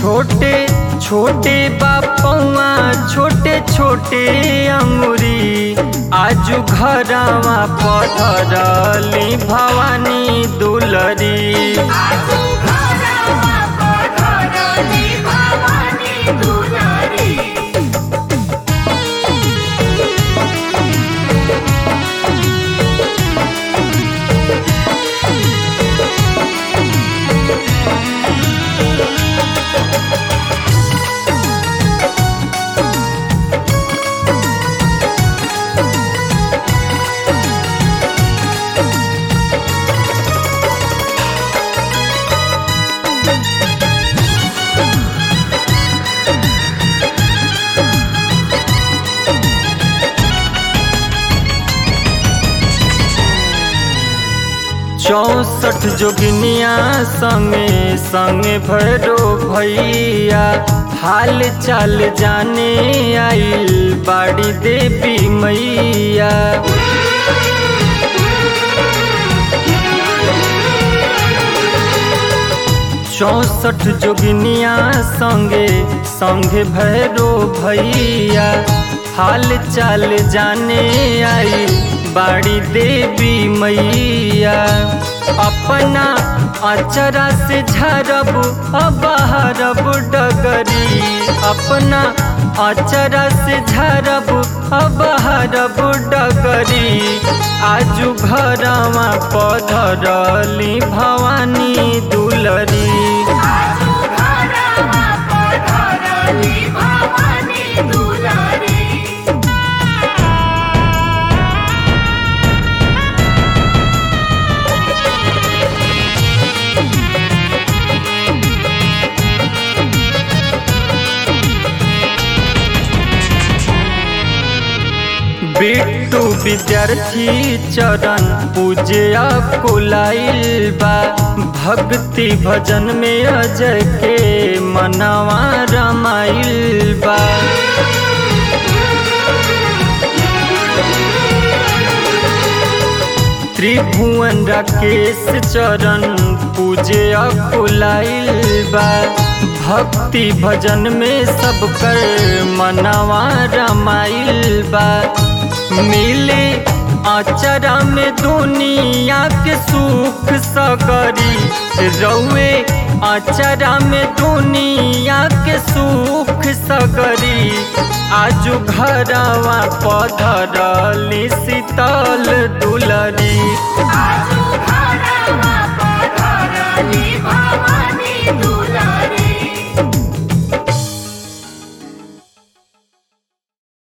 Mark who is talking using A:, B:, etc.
A: छोटे छोटे बापौआ छोटे छोटे अंगुरी आजू घरवा पधरली भवानी दुलरी
B: आजू घरवा पधरली भवानी दुलारी
A: चौसठ जोगिनिया संगे संगे भैरो भैया हाल चाल जाने आइल बाड़ी देवी मैया चौसठ जोगिनिया संगे संगे भैरो भैया हाल चाल जाने आई बाड़ी देवी मैया अपना अचरा से झरब अबहरब डगरी अपना अचरा से झरब अबहरब डगरी आजू घरवा पधरली भवानी दुलरी
B: आजू घरवा पधरली भवानी दुलारी
A: बिट्टू विद्यार्थी चरण पूजे कुलाइल बा भक्ति भजन में अजय के मनवा रमाइल बा त्रिभुवन राकेश चरण पूजे कुलाइल बा भक्ति भजन में सब कर मनवा रमाइल बा मिले अचरा में दुनिया के सुख सगरी रौए अचरा में दुनिया के सुख सगरी आजू घरवा पधरली शीतल दुलरी
B: आजू